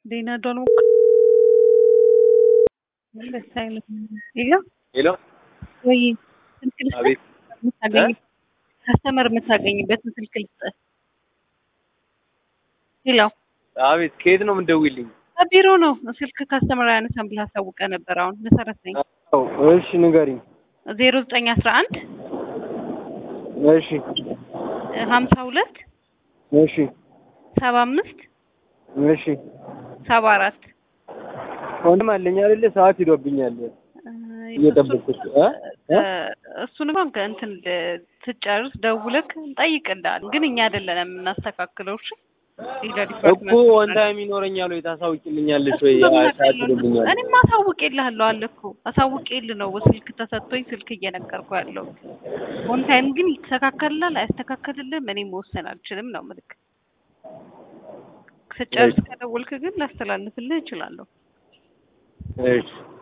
Dina doon ደስ አይልም። ሄሎ ሄሎ ወይ ስልክ ልስጥህ? አቤት የምታገኝ ካስተመር የምታገኝበትን ስልክ ልስጥህ? ሄሎ አቤት ከየት ነው የምትደውይልኝ? ከቢሮ ነው ስልክ ካስተመር አያነሳም ብለህ አሳውቀህ ነበር። አሁን መሰረት ነኝ አዎ እሺ ንገሪኝ። ዜሮ ዘጠኝ አስራ አንድ እሺ ሀምሳ ሁለት እሺ ሰባ አምስት እሺ ሰባ አራት ወንድም አለኝ አይደለ? ሰዓት ሂዶብኛል እየጠበኩት እ እ እሱን እንኳን ከእንትን ስጨርስ ደውለክ እንጠይቅልሃለን። ግን እኛ አይደለንም የምናስተካክለው። እሺ ሌላ እኮ ዲፓርትመንት ወን ታይም ይኖረኛል ወይ ታሳውቂልኛለሽ ወይ? አይ ሰዓት ሂዶብኛል። እኔማ አሳውቄልሃለሁ አለ እኮ አሳውቄልህ ነው ስልክ ተሰጥቶኝ ስልክ እየነገርኩ ያለው። ኦን ታይም ግን ይስተካከልላል አያስተካከልልም እኔ መወሰን አልችልም ነው ምልክ ስጨርስ ከደወልክ ግን ላስተላልፍልህ እችላለሁ። እሺ